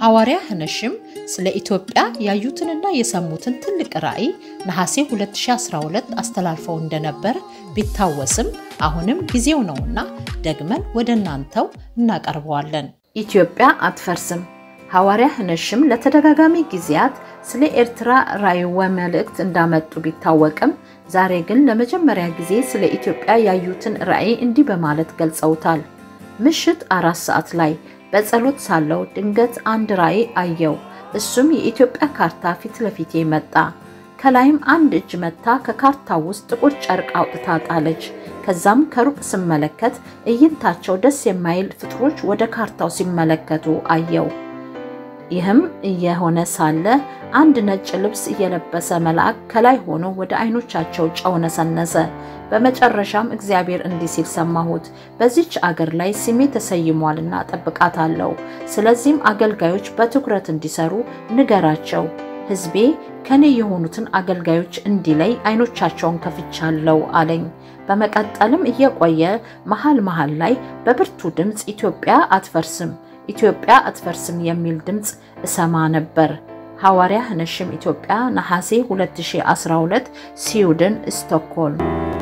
ሐዋርያ ህነሽም ስለ ኢትዮጵያ ያዩትንና የሰሙትን ትልቅ ራዕይ ነሐሴ 2012 አስተላልፈው እንደነበር ቢታወስም አሁንም ጊዜው ነውና ደግመን ወደ እናንተው እናቀርበዋለን። ኢትዮጵያ አትፈርስም። ሐዋርያ ህነሽም ለተደጋጋሚ ጊዜያት ስለ ኤርትራ ራዕይ ወመልእክት እንዳመጡ ቢታወቅም ዛሬ ግን ለመጀመሪያ ጊዜ ስለ ኢትዮጵያ ያዩትን ራዕይ እንዲህ በማለት ገልጸውታል። ምሽት አራት ሰዓት ላይ በጸሎት ሳለው ድንገት አንድ ራዕይ አየው። እሱም የኢትዮጵያ ካርታ ፊት ለፊቴ መጣ። ከላይም አንድ እጅ መታ ከካርታው ውስጥ ጥቁር ጨርቅ አውጥታ ጣለች። ከዛም ከሩቅ ስመለከት እይንታቸው ደስ የማይል ፍጥሮች ወደ ካርታው ሲመለከቱ አየው። ይህም እየሆነ ሳለ አንድ ነጭ ልብስ እየለበሰ መልአክ ከላይ ሆኖ ወደ አይኖቻቸው ጨው ነሰነሰ። በመጨረሻም እግዚአብሔር እንዲህ ሲል ሰማሁት፣ በዚች አገር ላይ ስሜ ተሰይሟልና ጠብቃታለሁ። ስለዚህም አገልጋዮች በትኩረት እንዲሰሩ ንገራቸው። ሕዝቤ ከኔ የሆኑትን አገልጋዮች እንዲለይ አይኖቻቸውን ከፍቻለሁ አለኝ። በመቀጠልም እየቆየ መሃል መሃል ላይ በብርቱ ድምፅ ኢትዮጵያ አትፈርስም ኢትዮጵያ አትፈርስም የሚል ድምፅ እሰማ ነበር። ሐዋርያ ህነሽም ኢትዮጵያ ነሐሴ 2012 ስዊድን ስቶክሆልም